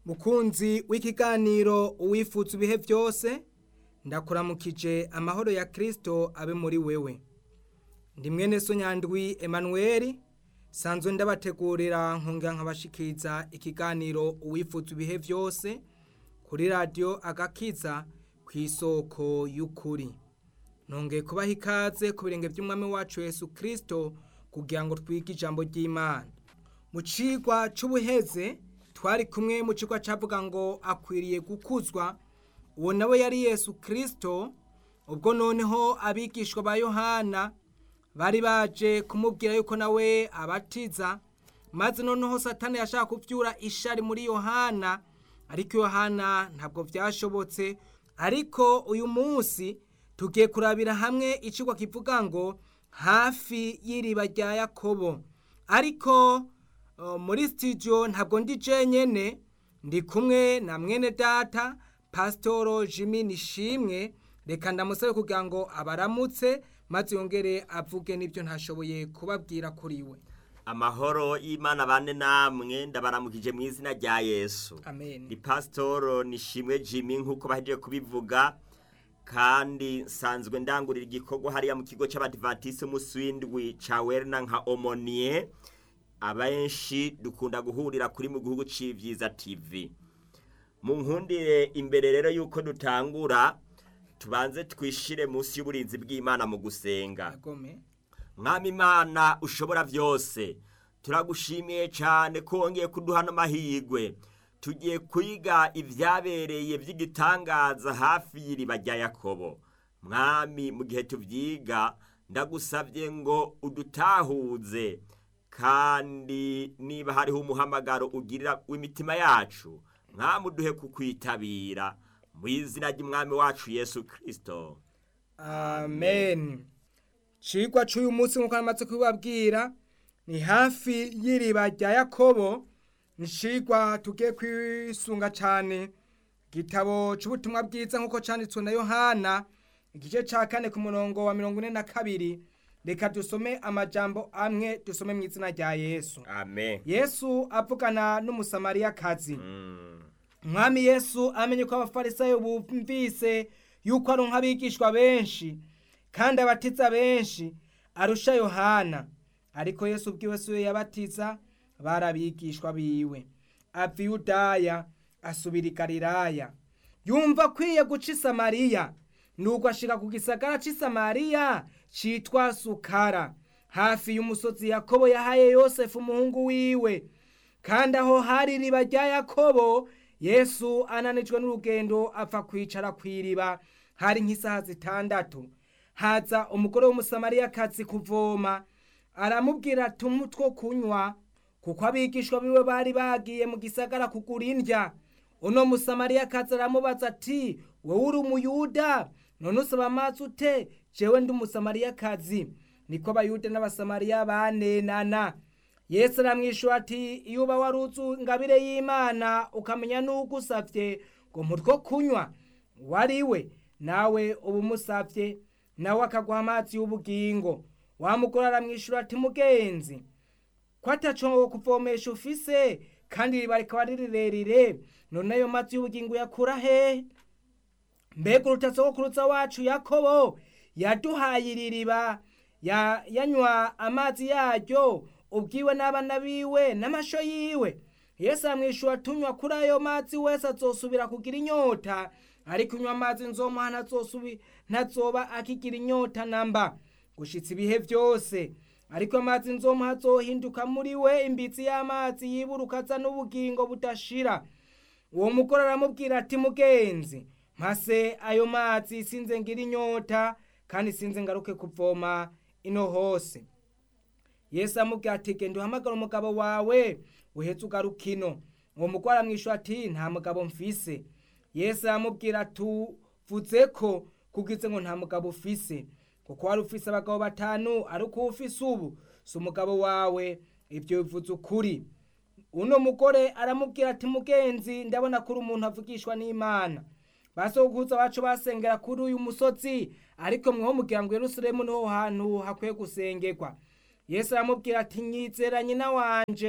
mukunzi w'ikiganiro uwifuza ibihe byose ndakuramukije amahoro ya kirisito abe muri wewe ndi mwene so nyandwi emanuweli sanzwe ndabategurira nkongera nkabashikiriza ikiganiro uwifuza ibihe byose kuri radiyo agakiza ku isoko y'ukuri nongeye kubaha ikaze ku birenge by'umwami wacu Yesu kirisito kugira ngo twige ijambo ry'imana mu cigwa c'ubuheze twari kumwe mu cigwa cavuga ngo akwiriye gukuzwa uwo nawe yari yesu kirisito ubwo noneho abigishwa ba yohana bari baje kumubwira yuko nawe abatiza maze noneho satani yashaka kuvyura ishari muri yohana ariko yohana ntabwo vyashobotse ariko uyu munsi tugiye kurabira hamwe icigwa kivuga ngo hafi y'iriba rya yakobo ariko uh, muri studio ntabwo ndi jenyene ndi kumwe na mwene data pasitoro jimmy nishimwe reka ndamusabe kugira ngo abaramutse maze yongere avuge n'ibyo ntashoboye kubabwira kuri we amahoro y'imana bane namwe ndabaramukije mu izina rya yesu amen ni pasitoro nishimwe jimmy nk'uko bahejeje kubivuga kandi nsanzwe ndangurira igikorwa hariya mu kigo cy'abadivatisi umunsi w'indwi ca werina nka omoniye abenshi dukunda guhurira kuri mu gihugu c'ivyiza tv mu nkundire imbere rero yuko dutangura tubanze twishire munsi y'uburinzi bw'imana mu gusenga agome mwami imana ushobora byose turagushimiye cyane ko wongeye kuduha n'amahirwe tugiye kwiga ibyabereye by'igitangaza hafi y'iriba rya yakobo mwami mu gihe tubyiga ndagusabye ngo udutahuze kandi niba hariho umuhamagaro ugirira w'imitima yacu mwami uduhe kukwitabira mu izina ry'umwami wacu yesu kirisito amen cigwa c'uyu munsi nk'uko namaze kubibabwira ni hafi y'iriba rya yakobo ni cigwa tugiye kwisunga cane igitabo c'ubutumwa bwiza nk'uko canditswe na yohana igice ca kane ku murongo wa mirongo ine na kabiri reka dusome amajambo amwe dusome mu izina rya yesu amen yesu avugana n'umusamariyakazi Mm. umwami yesu amenye ko abafarisayo bumvise yuko ari nk'abigishwa benshi kandi abatiza benshi arusha yohana ariko yesu ubwiwe si we yabatiza bari abigishwa biwe ava i yudaya asubira i galilaya yumva akwiye guca i samariya nuko ashika ku gisagara c'i samariya citwa sukara hafi y'umusozi yakobo yahaye yosefu umuhungu wiwe kandi aho hari iriba rya yakobo yesu ananijwe n'urugendo apfa kwicara ku iriba hari nk'isaha zitandatu haza umugore w'umusamariyakazi kuvoma aramubwira tumu two kunywa kuko abigishwa biwe bari bagiye mu gisagara kugura indya uno musamariyakazi aramubaza ati wowe uri umuyuda none usaba amazi ute jewe ndi umusamariyakazi niko abayuda n'abasamariya banenana yesu aramwishyura ati iyo uba waruzi ingabire y'imana ukamenya n'ugusabye ngo mutwo kunywa wari we nawe uba umusabye nawe akaguha amazi y'ubugingo wamugore aramwishyura ati mugenzi ko ataco kuvomesha ufise kandi iriba rikaba ari rirerire none ayo mazi y'ubugingo uyakura hehe mbega urutasogokuruza wacu yakobo yaduhaye iri riba ya- yanywa amazi yaryo ubwiwe n'abana biwe n'amasho yiwe yesu amwishyura tunywa kuri ayo mazi wese azosubira kugira inyota ariko unywa amazi nzomuha ntazosubi ntazoba akigira inyota namba gushitsa ibihe byose ariko amazi nzomuha azohinduka muri we imbitsi y'amazi yiburuka aza n'ubugingo budashira uwo mugore aramubwira ati mugenzi mpase ayo mazi sinze ngira inyota kandi sinze ngaruke kuvoma ino hose yesu amubwira ati genda uhamagara umugabo wawe uhetse ugaruka ino uwo mugore aramwishyura ati nta mugabo mfise yesu aramubwira tuvuze ko kugize ngo nta mugabo ufise kuko wari ufise abagabo batanu ariko uwo ufise ubu si umugabo wawe ibyo bivuze ukuri uno mugore aramubwira ati mugenzi ndabona ko uri umuntu avugishwa n'imana basokuza bacu basengera kuri uyu musozi ariko mweho mugira ngo yerusalemu niho hantu hakwiye gusengerwa yesu aramubwira ati nyizera nyina wanje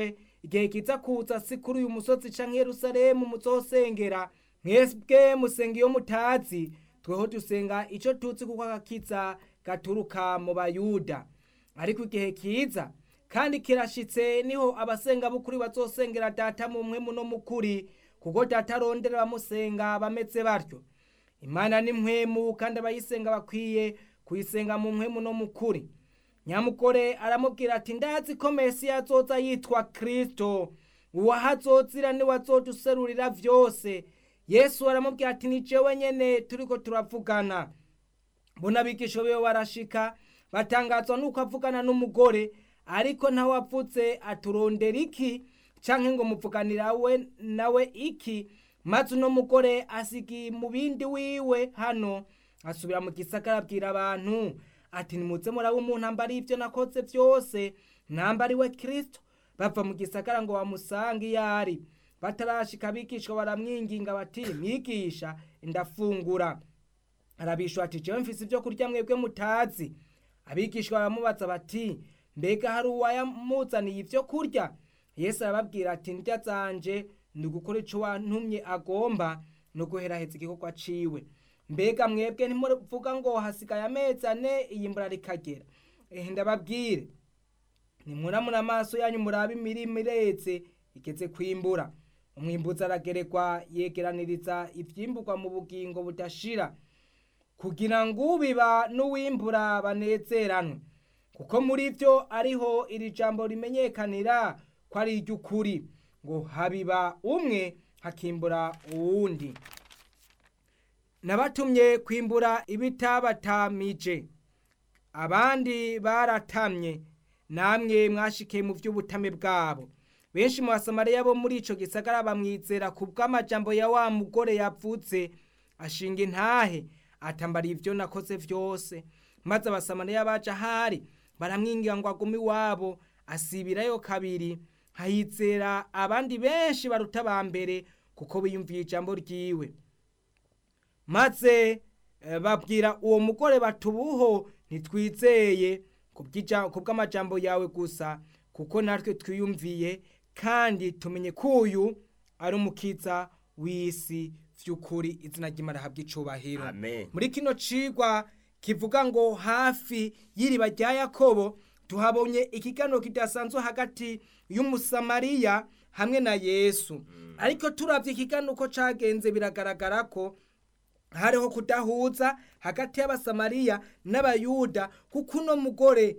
igihe kiza kuza si kuri uyu musozi canke yerusalemu muzosengera mwebwe musenga iyo mutazi tweho dusenga ico tuzi kuko agakiza gaturuka mu bayuda ariko igihe kiza kandi kirashitse niho abasenga b'ukuri bazosengera data mu mpwemu no mu kuri kuko data arondera abamusenga bameze batyo imana ni mpwemu kandi abayisenga bakwiye kuyisenga mu mpwemu no mu kuri nyamugore aramubwira ati ndazi ko mesiya azoza yitwa kristo uwahazozira niwe azoduserurira vyose yesu aramubwira ati ni jewe nyene turiko turavugana mbona abigisha biwe barashika batangazwa nuko avugana n'umugore ariko ntawe avutse aturondera iki canke ngo muvuganira we nawe iki maze uno mugore asigi mu bindi wiwe hano asubira mu gisagara abwira abantu ati nimuze muraba umuntu ambari ivyo nakoze vyose nambari we kristo bava mu gisagara ngo bamusange iyo ari batarashika abigishwa baramwinginga bati mwigisha ndafungura arabishwa ati jewe mfise ivyo kurya mwebwe mutazi abigishwa baramubaza bati mbega hari uwayamuzaniye ivyo kurya yesu arababwira ati ndya zanje ni ugukora ico wantumye agomba no guheraheza igikorwa ciwe mbega mwebwe ntimuvuga ngo hasigaye amezi ane iyi mbura rikagera ehe ndababwire nimuramura amaso yanyu murabe imirima iretse igeze kwimbura umwimbuzi aragerekwa yegeraniriza ivyimburwa mu bugingo budashira kugira ngo ubiba n'uwimbura banezeranwe kuko muri vyo ariho iri jambo rimenyekanira ko ari iry'ukuri ngo habiba umwe hakimbura uwundi nabatumye kwimbura ibitabatamije abandi baratamye namwe mwashikiye mu vy'ubutame bwabo benshi mu basamariya bo muri ico gisagara bamwizera ku bw'amajambo ya wa mugore yavuze ashinga intahe atambara ivyo nakoze vyose maze abasamariya baje ahari baramwingira ngo agume iwabo asibirayo kabiri hahizera abandi benshi baruta ba mbere kuko biyumviye ijambo ryiwe maze eh, babwira uwo mugore batubuho ntitwizeye ku bw'amajambo yawe gusa kuko natwe twiyumviye kandi tumenye ko uyu ari umukiza w'isi vy'ukuri izina ry'imana habwa icubahiro Amen. muri kino cigwa kivuga ngo hafi y'iriba rya yakobo tuhabonye ikiganiro kidasanzwe hagati y'umusamariya hamwe na yesu ariko turavye ikiganiro uko cagenze biragaragara ko hariho kudahuza hagati y'abasamariya n'abayuda kuko uno mugore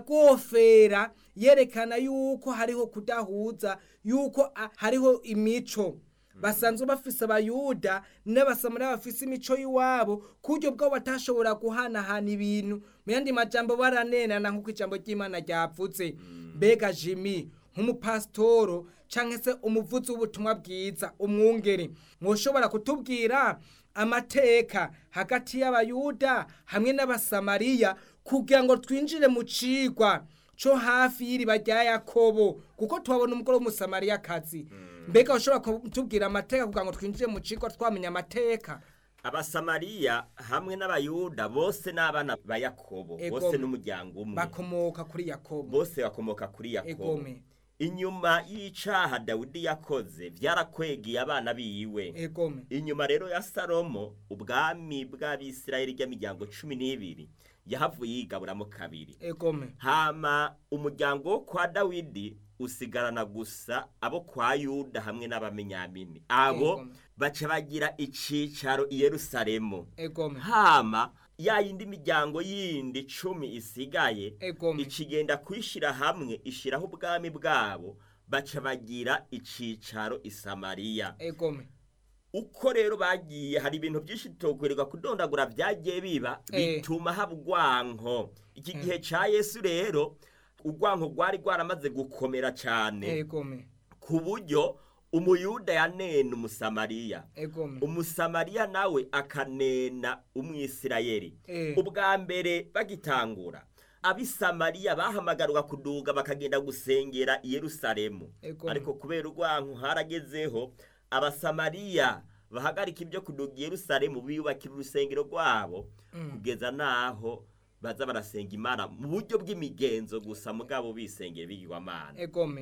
yagofera yerekana yuko hariho kudahuza yuko a- hariho imico basanzwe bafise abayuda n'abasamariya bafise imico y'iwabo ku buryo bwabo batashobora guhanahana ibintu mu yandi majambo baranenana nk'uko ijambo ry'imana ryavuze mbega jimi nk'umupasitoro canke se umuvuzi w'ubutumwa bwiza umwungeri mwoshobora kutubwira amateka hagati y'abayuda hamwe n'abasamariya kugira ngo twinjire mu cigwa co hafi y'iriba rya yakobo kuko tuhabona umugore w'umusamariyakazi mbega ushobora kutubwira amateka kugira ngo twinjire mu cigwa twamenya amateka abasamariya hamwe n'abayuda bose n'abana ba yakobo Ego. bose n'umuryango umwe bakomoka kuri yakobo bose bakomoka kuri yakobo egome inyuma y'icaha dawidi yakoze vyarakwegeye abana biwe egome inyuma rero ya salomo ubwami bw'abisirayeli ry'imiryango cumi n'ibiri yahavuye yigaburamo kabiri egome hama umuryango wo kwa dawidi usigarana gusa abo kwa yuda hamwe n'abamenyamini abo Yego. baca bagira icicaro i yerusalemu egome hama ya yindi miryango yindi cumi isigaye egome ikigenda kwishira hamwe ishiraho ubwami bwabo baca bagira icicaro i samariya egome uko rero bagiye hari ibintu byinshi tutokwereka kudondagura byagiye biba Eh. bituma haba urwanko iki gihe ca yesu rero urwanko rwari rwaramaze gukomera cane egome ku buryo umuyuda yanena umusamariya egome umusamariya nawe akanena umwisirayeli Eh. ubwa mbere bagitangura abisamariya bahamagarwa kuduga bakagenda gusengera i yerusalemu Ego. ariko kubera urwanko haragezeho abasamariya bahagarika ibyo kuduga i yerusalemu biyubakira urusengero rwabo kugeza n'aho baza barasenga imana mu buryo bw'imigenzo gusa mugabo bisengera ibigirwamana egome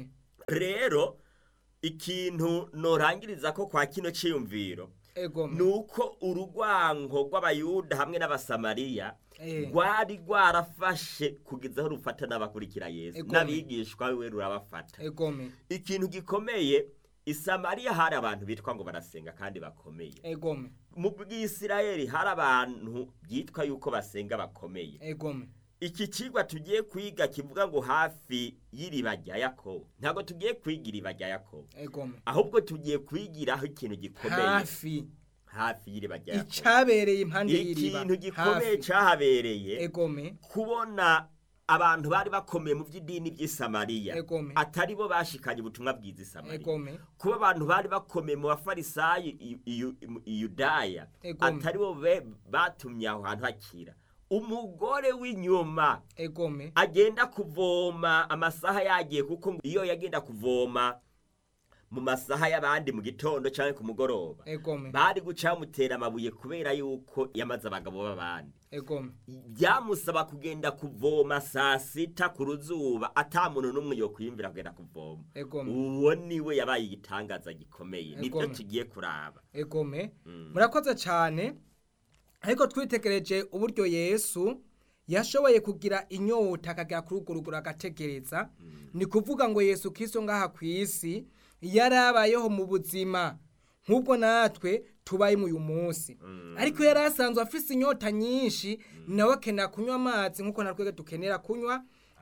rero ikintu norangiriza ko kwa kino ciyumviro ego ni uko urugwanko rw'abayuda hamwe n'abasamariya Eh. rwari rwarafashe kugeza aho rufata n'abakurikira yesu Ego. n'abigishwa we rurabafata egome ikintu gikomeye isamariya hari abantu bitwa ngo barasenga kandi bakomeye egome mu bw'isirayeli hari abantu byitwa yuko basenga bakomeye egome iki kigwa tugiye kwiga kivuga ngo hafi y'iriba rya yakobo ntabwo tugiye kwiga iriba rya yakobo egome ahubwo tugiye kwigiraho ikintu gikomeye hafi hafi y'iriba rya yakobo icabereye impande y'iriba ikintu gikomeye hafi cyahabereye egome kubona abantu bari bakomeye mu by'idini by'isamariya Egome. atari bo bashikanye ubutumwa bwiza isamariya egome kuba abantu bari bakomeye mu bafarisayo i- i- i- i yudaya Egome. atari bo be- batumye aho hantu hakira umugore w'inyuma egome agenda kuvoma amasaha yagiye kuko ngo iyo yagenda kuvoma mu masaha y'abandi mu gitondo cyangwa ku mugoroba egome bari guca bamutera amabuye kubera yuko yamaze abagabo b'abandi egome byamusaba kugenda kuvoma saa sita ku ruzuba ata muntu n'umwe yo kwiyumvira kugenda kuvoma egome uwo niwe yabaye igitangaza gikomeye nibyo Egome. tugiye kuraba egome Mm. murakoze cyane ariko twitegereje uburyo yesu yashoboye kugira inyota akagera kuri urwo rugero agategereza ni kuvuga ngo yesu kirisito ngaha ku isi yarabayeho mu buzima nk'ubwo natwe tubaye uyu munsi ariko yari asanzwe afise inyota nyinshi nawe akenera kunywa amazi nk'uko natwe dukenera kunywa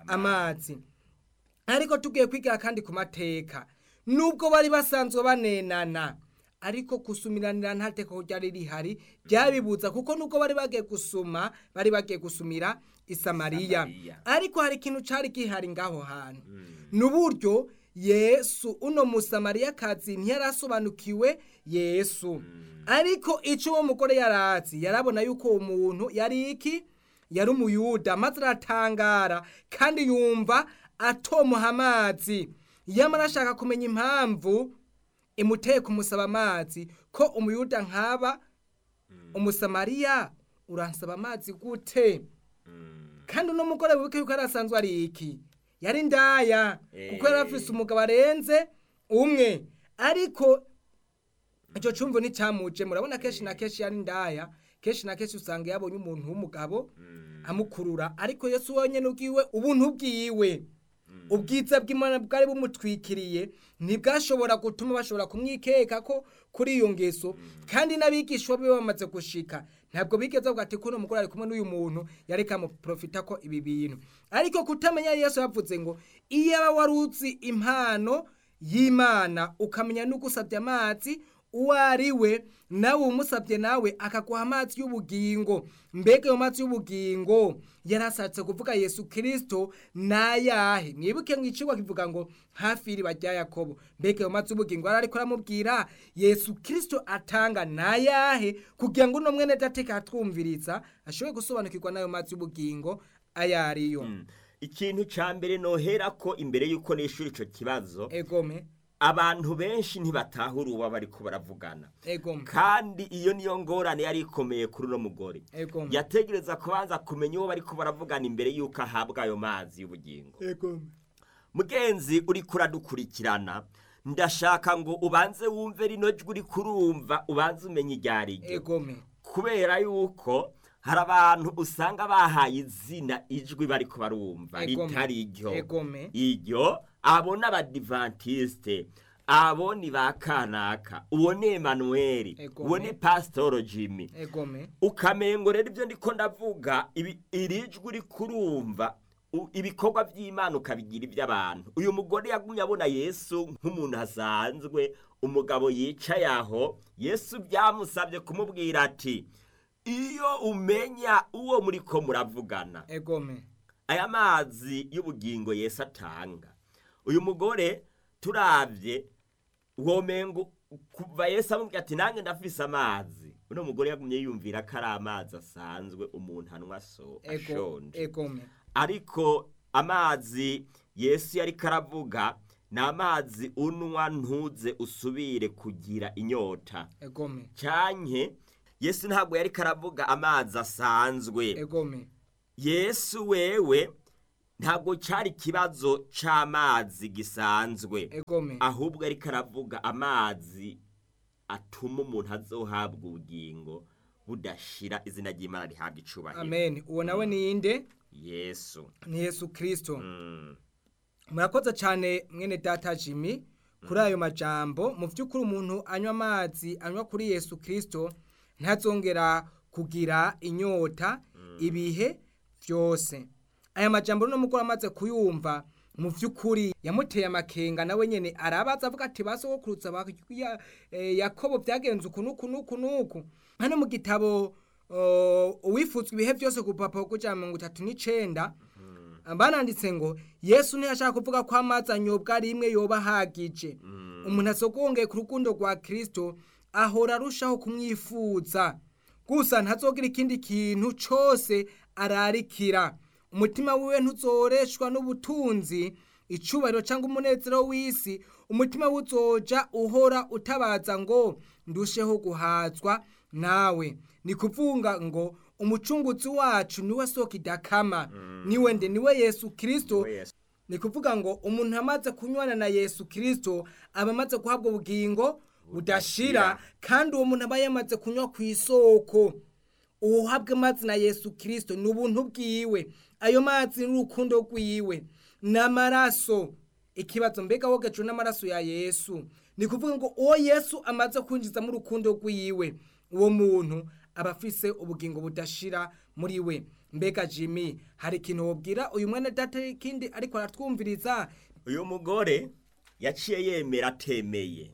amazi ariko tugiye kwigira kandi ku mateka nubwo bari basanzwe banenana ariko gusumiranira nta teko ryari rihari ryabibuza kuko nubwo bari bagiye gusuma bari bagiye gusumira isamariya Samariya. ariko hari ikintu cyari gihari ngaho hantu n'uburyo yesu uno musamariyakazi ntiyarasobanukiwe yesu ariko icyo uwo mugore yarazi yarabona yuko uwo muntu yari iki yari umuyuda maze aratangara kandi yumva atomuha amazi yamara ashaka kumenya impamvu imuteye kumusaba amazi ko umuyuda nkaba umusamariya uransaba amazi gute kandi uno mugore wibuke yuko yari asanzwe ari iki yari ndaya kuko yari afise umugabo arenze umwe ariko icyo cyumvo nticyamuje murabona kenshi na kenshi yari ndaya kenshi na kenshi usanga yabonye umuntu w'umugabo amukurura ariko yesu wenyine ubwiwe ubuntu bwiwe ubwiza bw'imana bwari bumutwikiriye ntibwashobora gutuma bashobora kumwikeka ko kuri iyo ngeso kandi n'abigishwa be bamaze gushika ntabwo bigeze bavuga ati kuno mugore ari kumwe n'uyu muntu yari kamuprofita ko ibi bintu ariko kutamenya yesu yavuze ngo iyo aba wari uzi impano y'imana ukamenya n'ugusabye amazi uwo ari we nawe umusabye nawe akaguha amazi y'ubugingo mbega ayo mazi y'ubugingo yarashatse kuvuga yesu kirisito nayahe mwibuke mu icigwa kivuga ngo hafi y'iriba rya yakobo mbega ayo mazi y'ubugingo yari ariko aramubwira yesu kirisito atanga nayahe kugira ngo uno mwene dateka atwumviriza ashobore gusobanukirwa n'ayo mazi y'ubugingo ayo ariyo ikintu cya mbere nohera ko imbere y'uko nishyura icyo kibazo egome abantu benshi ntibatahura uwo bari ko baravugana egome kandi iyo niyo ngorane yari ikomeye kuri uno mugore egome yategereza kubanza kumenya uwo bari ko baravugana imbere y'uko ahabwa ayo mazi y'ubugingo egome mugenzi uri kuradukurikirana ndashaka ngo ubanze wumve rino jwi uri kurumva ubanze umenye iryo ari ryo egome kubera yuko hari abantu usanga bahaye izina ijwi bari ko barumva Egome. ritari ryo egome iryo abo ni abadivantisite abo ni ba kanaka uwo ni emanuweli Egome. uwo ni pasitoro jimmy egome ukamengo rero ibyo ndiko ndavuga ibi- iri jwi uri kurumva u- ibikorwa by'imana ukabigira iby'abantu uyu mugore yagumye abona yesu nk'umuntu asanzwe umugabo yicaye aho yesu byamusabye kumubwira ati iyo umenya uwo muri ko muravugana egome aya mazi y'ubugingo yesu atanga uyu mugore turabye womengo kuva yesu amubwira ati nange ndafise amazi uno mugore yagumye yumvira ko ari amazi asanzwe umuntu anywa so ego ashonje egome ariko amazi yesu yari karavuga ni amazi unywa ntuze usubire kugira inyota egome cyanke yesu ntabwo yari karavuga amazi asanzwe egome yesu wewe ntabwo cyari ikibazo c'amazi gisanzwe egome ahubwo ariko aravuga amazi atuma umuntu azohabwa ubugingo budashira izina ry'imana rihabwa icubahiro amen uwo nawe ni inde yesu ni yesu kirisito Mm. murakoze cyane mwene data jimmy kuri ayo majambo mu by'ukuri umuntu anywa amazi anywa kuri yesu kirisito ntazongera kugira inyota ibihe byose aya majambo rero mugore amaze kuyumva mu by'ukuri yamuteye amakenga nawe nyine arabaza avuga ati basogokurutsa ba ya- eh, yakobo byagenze uku n'uku n'uku n'uku hano mu gitabo uh, uwifuzwa ibihe byose ku rupapuro rw'ijana mirongo itatu n'icenda bananditse ngo yesu ntiyashaka kuvuga ko amazi anyobwa rimwe yoba ahagije umuntu asogongeye ku rukundo rwa kirisito ahora arushaho kumwifuza gusa ntazogira ikindi kintu cyose ararikira umutima wiwe ntuzoreshwa n'ubutunzi icubahiro cyangwa umunezero w'isi umutima we uzoja uhora utabaza ngo ndusheho guhazwa nawe ni kuvuga ngo umucunguzi wacu niwe soko idakama niwe nde niwe yesu kirisito Niwe Yesu. ni kuvuga ngo umuntu amaze kunywana na yesu kirisito aba amaze guhabwa ubugingo budashira kandi uwo muntu aba yamaze kunywa ku isoko uhabwe amazi na yesu kirisito ni ubuntu bwiwe ayo mazi ni urukundo rwiwe n'amaraso ikibazo mbega wogejwe n'amaraso ya yesu ni kuvuga ngo uwo yesu amaze kwinjizamo urukundo rwiwe uwo muntu aba afise ubugingo budashira muri we mbega jimmy hari ikintu wobwira uyu mwene data ikindi ariko aratwumviriza uyu mugore yaciye yemera atemeye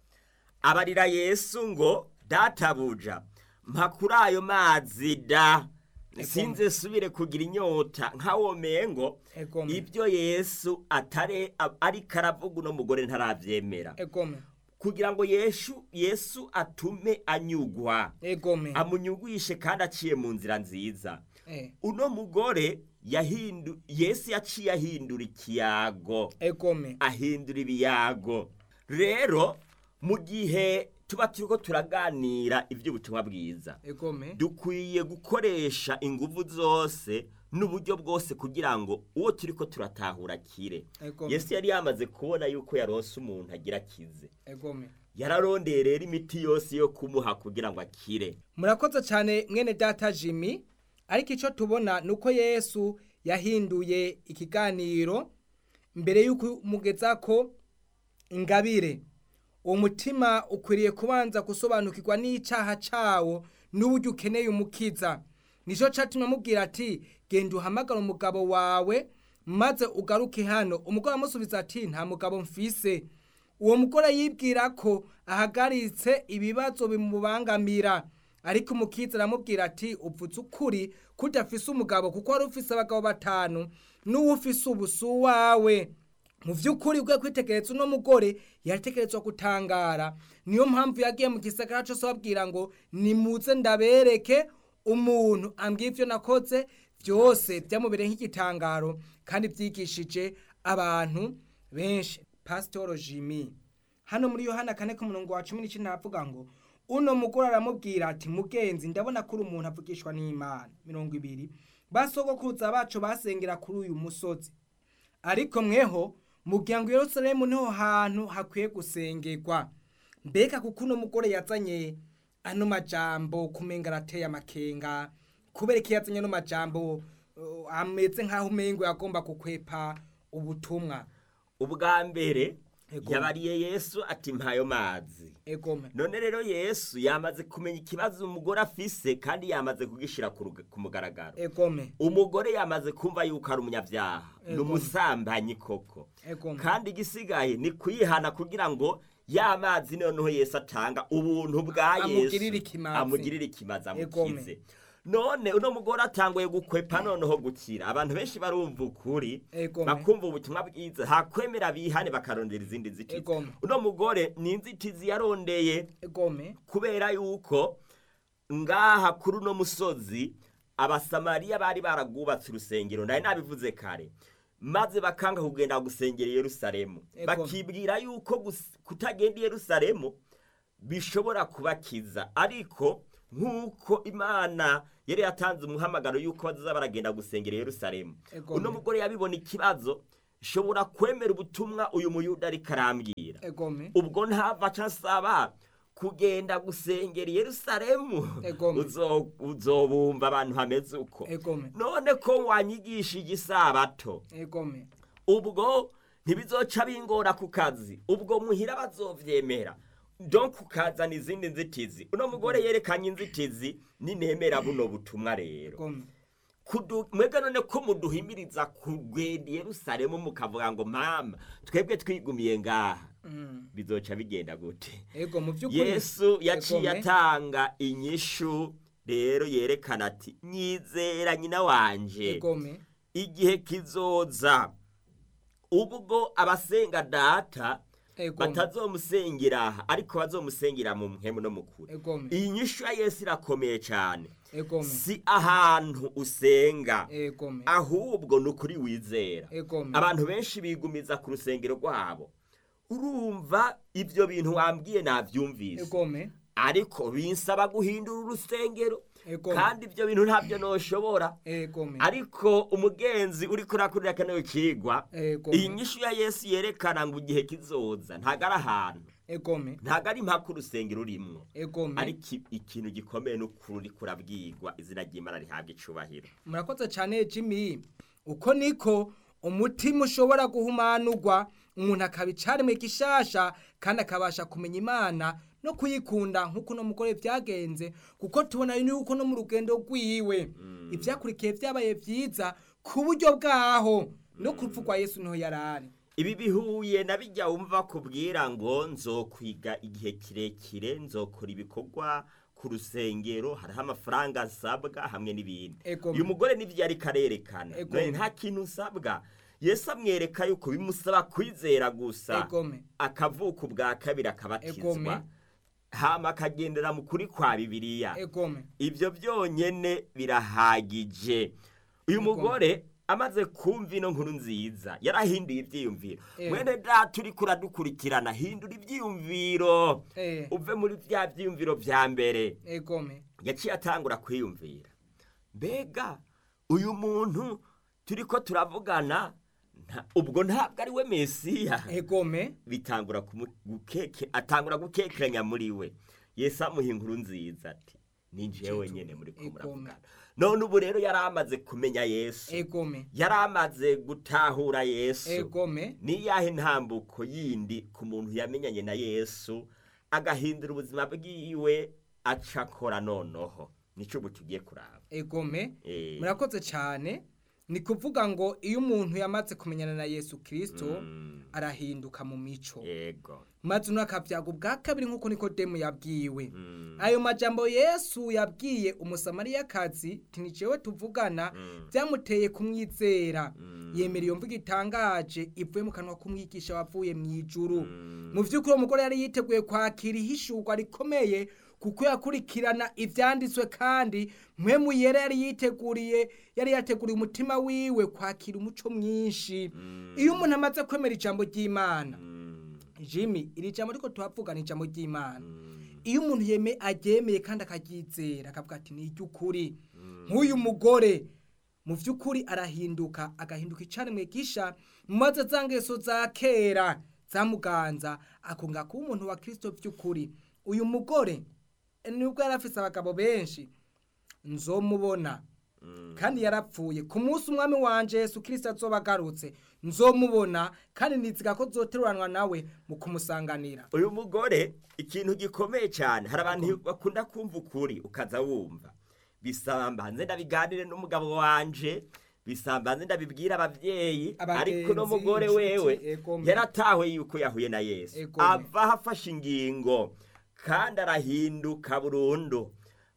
abarira yesu ngo databuja mpa kuri ayo mazi da sinze subire kugira inyota nkawomeye ngo Egome. ibyo yesu atare a- ariko aravuga uno mugore ntarabyemera egome kugira ngo yesu yesu atume anyugwa egome amunyugwishe kandi aciye mu nzira nziza Eh, uno mugore yahindu yesu yaciye ahindura ikiyago egome ahindura ibiyago rero mu gihe tuba turiko turaganira iby'ubutumwa bwiza egome dukwiye gukoresha ingufu zose n'uburyo bwose kugira ngo uwo turiko turatahura akire Egome. yesu yari yamaze kubona yuko yaronse umuntu agira akize egome yararondeye rero imiti yose yo kumuha kugira ngo akire murakoze cyane mwene data jimmy ariko icyo tubona ni uko yesu yahinduye ikiganiro mbere y'uko umugeza ko ingabire uwo mutima ukwiriye kubanza gusobanukirwa n'icyaha cyawo n'uburyo ukeneye umukiza nicyo cyatumye amubwira ati genda uhamagara umugabo wawe maze ugaruke hano umugore amusubiza ati nta mugabo mfise uwo mugore yibwira ko ahagaritse ibibazo bimubangamira ariko umukiza aramubwira ati upfutse ukuri ko udafise umugabo kuko wari ufise abagabo batanu n'uwo ufise ubu si uwawe mu by'ukuri bwe kwitegereza uno mugore yatekerezwa gutangara niyo mpamvu yagiye mu gisagara cyose babwira ngo nimuze ndabereke umuntu ambwiye ibyo nakoze byose byamubereye nk'igitangaro kandi byigishije abantu benshi pasitoro jimmy hano muri yohana kane ku murongo wa cumi n'icyenda havuga ngo uno mugore aramubwira ati mugenzi ndabona ko uri umuntu avugishwa n'imana mirongo ibiri basogokuruza bacu basengera kuri uyu musozi ariko mweho mugira ngo yerusalemu niho hantu hakwiye gusengerwa mbega kuko uno mugore yazanye ano majambo kumenga arateye amakenga kubera ko yazanye ano majambo uh, ameze nk'aho umengo yagomba gukwepa ubutumwa ubwa mbere Ego. yabariye yesu ati mpayo mazi egome none rero yesu yamaze kumenya ikibazo umugore afise kandi yamaze kugishira ku ruga- ku mugaragaro egome umugore yamaze kumva yuko ari umunyabyaha ni Ego. umusambanyi koko egome kandi igisigaye ni kuyihana kugira ngo ya mazi noneho yesu atanga ubuntu bwa yesu Amugirire ikimazi. amugirire ikimazi Egome. amukize none uno mugore atanguye gukwepa noneho gukira abantu benshi barumva ukuri Egome. bakumva ubutumwa bwiza hakwemera bihane bakarondera izindi nzitizi Egome. uno mugore ni inzitizi yarondeye egome kubera yuko ngaha kuri uno musozi abasamariya bari baragwubatse urusengero nari nabivuze kare maze bakanga kugenda gusengera i yerusalemu Ego. bakibwira yuko gus- kutagenda i yerusalemu bishobora kubakiza ariko nk'uko imana yari yatanze umuhamagaro y'uko bazaza baragenda gusengera i yerusalemu Ego uno me. mugore yabibona ikibazo shobora kwemera ubutumwa uyu muyuda ariko arambwira egome ubwo ntava aca asaba kugenda gusengera i yerusalemu Egome. Uzo- uzobumva abantu hameze uko egome none ko wanyigishije isabato egome ubwo ntibizoca bingora ku kazi ubwo muhira bazovyemera donc ukazana izindi nzitizi uno mugore yerekanye inzitizi ninemera buno butumwa rero egome Kudu- mwebwe none ko muduhimiriza kugenda i yerusalemu mukavuga ngo mama twebwe twigumiye ngaha Mm. bizoca bigenda gute ego mu by'ukuri yesu yaciye Egome. atanga inyishu rero yerekana ati nyizera nyina wanje egome igihe kizoza ubwo abasenga data egome batazomusengera aha ariko bazomusengera mu mpemu no mukuri egome iyi nyishu ya yesu irakomeye cyane egome si ahantu usenga egome ahubwo ni ukuri wizera egome abantu benshi bigumiza ku rusengero rwabo urumva ibyo bintu wambwiye nabyumvise egome ariko binsaba guhindura urusengero egome kandi ibyo bintu ntabyo noshobora egome ariko umugenzi uri kurakurira kano kigwa egome iyi nyishu ya yesu yerekana ngo igihe kizoza ntago ari ahantu egome ntago ari impaka urusengero urimwo egome ariko i- ikintu gikomeye n'ukuri uri kurabwirwa izina ry'imana rihabwa icubahiro murakoze cyane jimmy uko niko umutima ushobora guhumanurwa umuntu akaba icaremwe gishasha kandi akabasha kumenya imana no kuyikunda nk'uko uno mugore byagenze kuko tubona yuko no mu rugendo rwiwe ibyakurikiye byabaye byiza ku buryo bwaho no ku rupfu rwa yesu niho yari ari ibi bihuye na bijya wumva kubwira ngo nzokwiga igihe kirekire nzokora ibikorwa ku rusengero hariho amafaranga asabwa hamwe n'ibindi Ego. uyu mugore n'ibyo ariko arerekana Ego. none nta kintu usabwa yesu amwereka yuko bimusaba kwizera gusa egome akavuka ubwa kabiri Egome. akabatizwa hama akagendera mu kuri kwa bibiliya egome ibyo byonyine birahagije uyu Ego. mugore amaze kumva ino nkuru nziza yarahinduye ibyiyumviro Eh. mwene data uri kuradukurikirana hindura ibyiyumviro Eh. uve muri bya byiyumviro bya mbere egome yaciye atangura kwiyumvira mbega uyu muntu turi ko turavugana nta- ubwo ntabwo ari we mesiya egome bitangura kumu- gukeke atangura gukekeranya muri we yesu amuha inkuru nziza ati ni jewe nyene muri ko Egome. muravugana none ubu rero yari amaze kumenya yesu egome yari amaze gutahura yesu egome ni yahe ntambuko yindi ku muntu yamenyanye na yesu agahindura ubuzima bwiwe aca akora nonoho nico ubu tugiye kuraba egome Eh, murakoze cyane ni kuvuga ngo iyo umuntu yamaze kumenyana na yesu kirisito mm, arahinduka mu mico yego maze uno akabyaga ubwa kabiri nk'uko nikodemu yabwiwe mm, ayo majambo yesu yabwiye umusamariyakazi tinicewe tuvugana mm, byamuteye kumwizera mm, yemera iyo mvugo itangaje ivuye mu kanwa k'umwigisha wavuye mu ijuru mm, mu by'ukuri uwo mugore yari yiteguye kwakira ihishurwa rikomeye kuko yakurikirana ibyanditswe kandi mpemu yera yari yiteguriye yari yateguriye umutima wiwe kwakira umuco mwinshi mm, iyo umuntu amaze kwemera ijambo ry'imana mm, jimmy iri jambo ariko tuhavuga ni ijambo ry'imana mm, iyo umuntu yeme aryemeye kandi akaryizera akavuga ati ni iry'ukuri mm, nk'uyu mugore mu by'ukuri arahinduka agahinduka icaremwe gisha maze za ngeso za kera zamuganza akunga kuba umuntu wa kirisito by'ukuri uyu mugore nubwo yari afise abagabo benshi nzomubona mm. kandi yarapfuye ku munsi umwami wanje yesu kirisito azoba agarutse nzomubona kandi niziga ko zoteruranwa nawe mu kumusanganira uyu mugore ikintu gikomeye cyane hari abantu bakunda kumva ukuri ukaza wumva bisaba mbanze ndabiganire n'umugabo wanje bisaba mbanze ndabibwira ababyeyi Abagenzi, ariko uno mugore inshuti, wewe egome. yaratawe yuko yahuye na yesu Egome. ava aho afashe ingingo kandi arahinduka burundu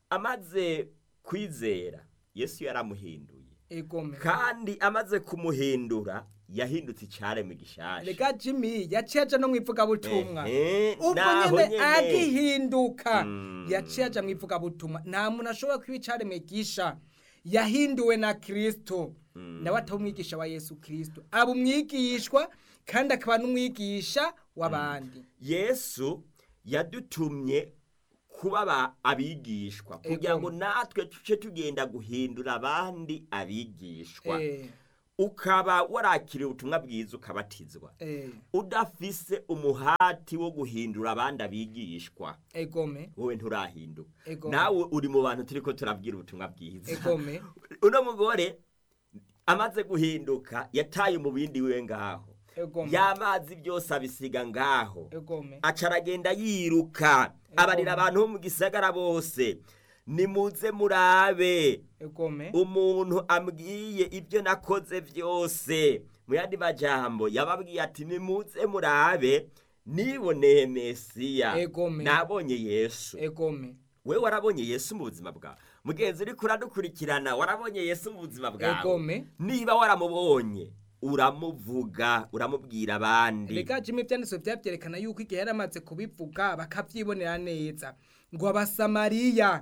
amaze kwizera yesu yaramuhinduye egome kandi amaze kumuhindura yahindutse icyaremwe gishasha rega jimmy yaciye aja no mu ivugabutumwa Ehe, ubwo naho nyene nyene. agihinduka Mm. yaciye aja mu ivugabutumwa nta muntu ashobora kuba icaremwe gisha yahinduwe na kirisito nawe ataba umwigisha wa yesu kirisito aba umwigishwa kandi akaba n'umwigisha w'abandi yesu yadutumye kuba aba- abigishwa kugira Ego. ngo natwe tuce tugenda guhindura abandi abigishwa Eh, ukaba warakiriye ubutumwa bwiza ukabatizwa eh, udafise umuhati wo guhindura abandi abigishwa egome wowe nturahinduka Ego. nawe uri mu bantu turiko turabwira ubutumwa bwiza egome uno mugore amaze guhinduka yataye umubindi wiwe ngaho egome y'amazi byose abisiga ngaho egome aca aragenda yiruka abarira abantu bo mu gisagara bose nimuze murabe egome umuntu ambwiye ibyo nakoze byose mu yandi majambo yababwiye ati nimuze murabe niboneye mesiya Egome. nabonye yesu egome we warabonye yesu mu buzima bwawe mugenzi uriko uradukurikirana warabonye yesu mu buzima bwawe egome niba waramubonye uramuvuga uramubwira abandi reka jimwe ibyanditswe byabyerekana yuko igihe yari amaze kubivuga bakabyibonera neza ngo abasamariya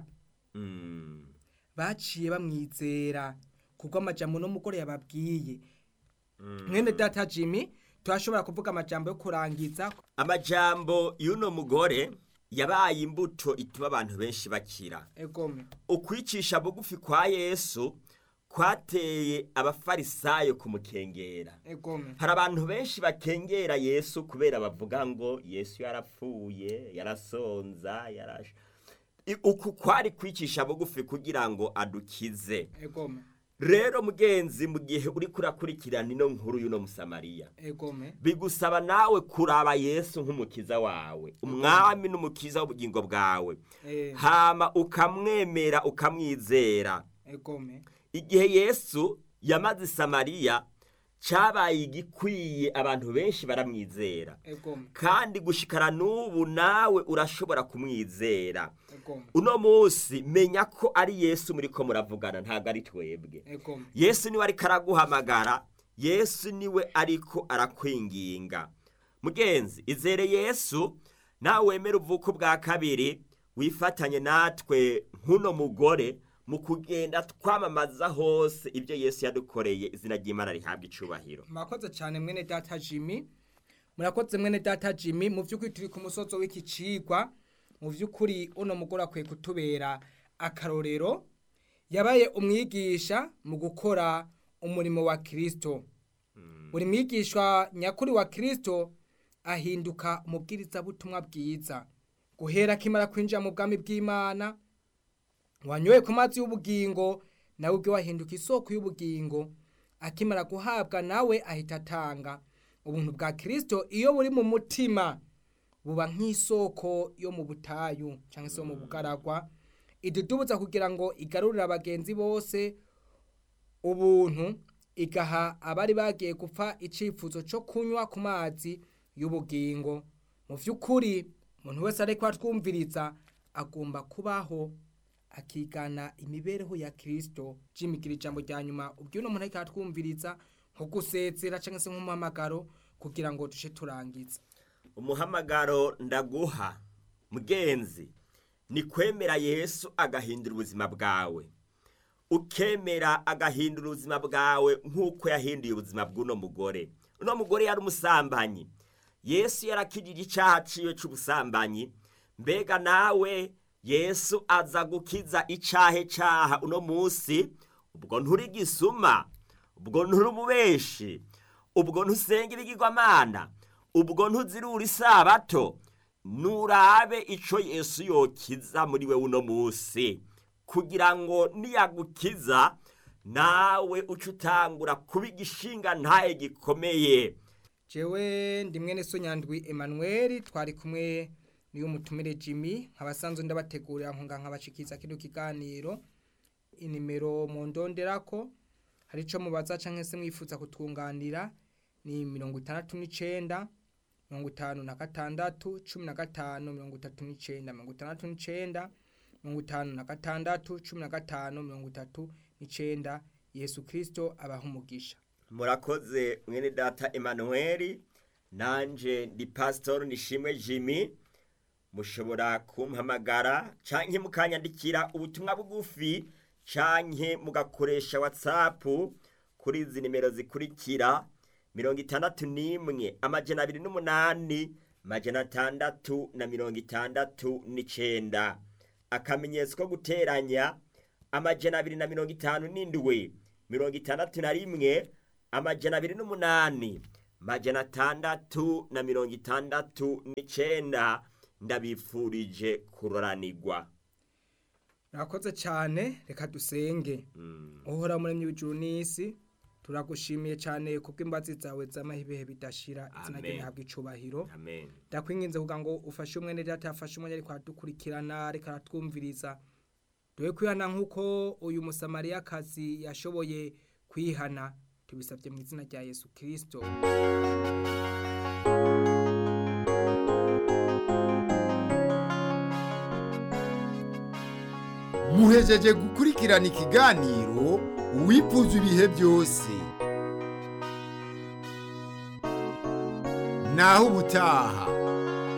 Mm. baciye bamwizera kuko amajambo n'umugore yababwiye Mm. mwene data jimmy turashobora kuvuga amajambo yo kurangiza amajambo y'uno mugore yabaye imbuto ituma abantu benshi bakira egome ukwicisha bugufi kwa yesu kwateye abafarisayo kumukengera egome hari abantu benshi bakengera yesu kubera bavuga ngo yesu yarapfuye yarasonza yarash I- uku kwari kwicisha bugufi kugira ngo adukize egome rero mugenzi mu gihe uri kurakurikirana ino nkuru y'uno musamariya egome bigusaba nawe kuraba yesu nk'umukiza wawe umwami n'umukiza w'ubugingo bwawe eh, hama ukamwemera ukamwizera egome igihe yesu yamaze i samariya cyabaye igikwiye abantu benshi baramwizera egome kandi gushikara n'ubu nawe urashobora kumwizera egome uno munsi menya ko ari yesu muri ko muravugana ntabwo ari twebwe egome yesu niwe ariko araguhamagara yesu niwe ariko arakwinginga mugenzi izere yesu nawe wemere uvuko bwa kabiri wifatanye natwe nk'uno mugore mu kugenda twamamaza hose ibyo yesu yadukoreye izina ry'imana rihabwa icubahiro murakoze cyane mwene data jimmy murakoze mwene data jimmy mu by'ukuri turi ku musozo w'iki cigwa mu by'ukuri uno mugore akwiye kutubera akarorero yabaye umwigisha mu gukora umurimo wa kirisito buri mwigishwa nyakuri wa kirisito ahinduka umubwirizabutumwa bwiza guhera akimara kwinjira mu bwami bw'imana wanyoye ku mazi y'ubugingo nawe ubwe wahinduka isoko y'ubugingo akimara guhabwa nawe ahita atanga ubuntu bwa kirisito iyo buri mu mutima buba nk'isoko yo mu butayu cyangwa se yo mu bugaragwa idudubuza kugira ngo igarurire abagenzi bose ubuntu igaha abari bagiye gupfa icyifuzo cyo kunywa ku mazi y'ubugingo mu by'ukuri umuntu wese ariko atwumviriza agomba kubaho akigana imibereho ya kirisito jimigira ijambo rya nyuma ubwo uno muntu ariko atwumviriza nko gusezera cyangwa se nk'umuhamagaro kugira ngo duce turangiza umuhamagaro ndaguha mugenzi ni kwemera yesu agahindura ubuzima bwawe ukemera agahindura ubuzima bwawe nk'uko yahinduye ubuzima bw'uno mugore uno mugore yari umusambanyi yesu yarakijije icyaha ciwe c'ubusambanyi mbega nawe yesu aza gukiza icahe caha uno munsi ubwo nturi gisuma ubwo nturi umubeshi ubwo ntusenga ibigirwamana ubwo ntuzirura isabato nurabe ico yesu yokiza muri we uno munsi kugira ngo niyagukiza nawe uce utangura kuba igishinga ntaye gikomeye jewe ndi mwene so nyandwi Emmanuel twari kumwe niyo mutumire Jimmy nkabasanzwe ndabategurira nkunga nkabashikiza kino kiganiro inimero mu ndonderako hari ico mubaza canke se mwifuza kutwunganira ni mirongo itandatu n'icenda mirongo itanu na gatandatu cumi na gatanu mirongo itatu n'icenda mirongo itandatu n'icenda mirongo itanu na gatandatu cumi na gatanu mirongo itatu n'icenda yesu kristo abaha umugisha murakoze mwene data emanuweli nanje ndi pasitori nishimwe jimmy mushobora kumpamagara canke mukanyandikira ubutumwa bugufi canke mugakoresha watsapu kuri izi nimero zikurikira mirongo itandatu n'imwe amajana abiri n'umunani majana atandatu na mirongo itandatu n'icenda akamenyetso ko guteranya amajana abiri na mirongo itanu n'indwi mirongo itandatu na rimwe amajana abiri n'umunani majana atandatu na mirongo itandatu n'icenda ndabifurije kuroranirwa murakoze cyane reka dusenge uhora muremyi w'ijuru n'isi turagushimiye cyane kuko imbazi zawe z'amahibehe bidashira izina ryawe Amen. rihabwa icubahiro amen ndakwinginze kugira ngo ufashe umwene data yafashe umwanya ariko aradukurikirana ariko aratwumviriza dore kwihana nk'uko uyu musamariyakazi yashoboye kwihana tubisabye mu izina rya yesu kirisito muhejeje gukurikirana ikiganiro uwifuza ibihe byose naho ubutaha